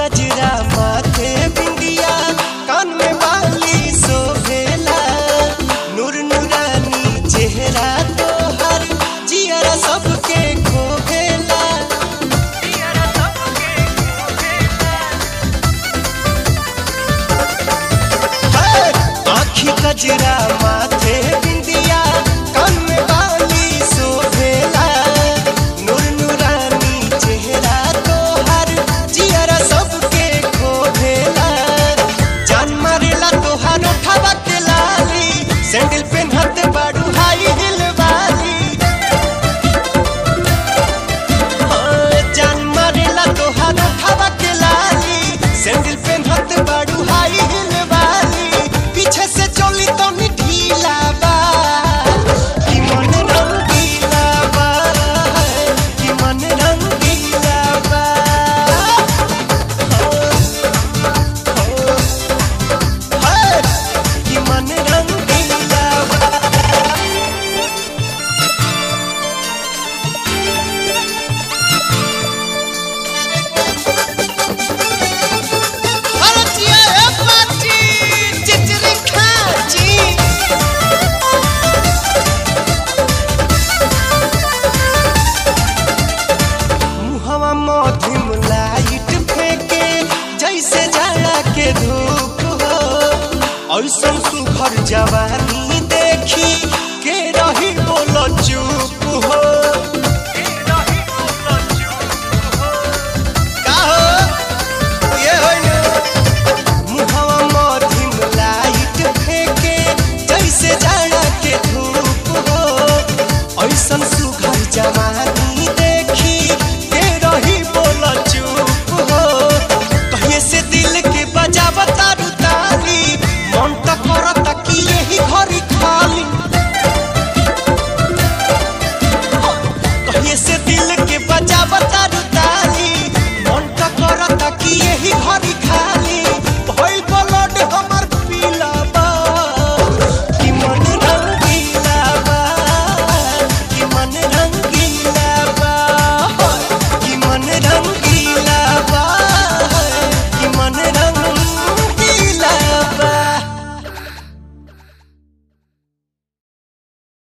गजरा माथे बिंदिया कान में बाली सोभेला नूर नूरानी चेहरा तोहर जियरा सबके खोभेला जियरा सबके खोभेला आखी गजरा माथे बिंदिया कान में बाली सोभेला नूर नूरानी चेहरा तोहर जियरा सबके खोभेला जान मारेला तोहर उठावा के लाली सैंडल पेन्हत बाड़ू हाई हिल वाली हाँ, जान मारेला तोहर उठावा के लाली सैंडल पेन्हत बाड़ू हाई हिल वाली पीछे से चली तो ढीला बा कि मन रंगीला बा कि मन रंगीला बा हाय, कि मन रंगीला बा भारतीय है पार्टी चिचरी खाची मुहवा मधिम लाइट फेंके जैसे जाड़ा के धूप हो ऐसन सुघर जवानी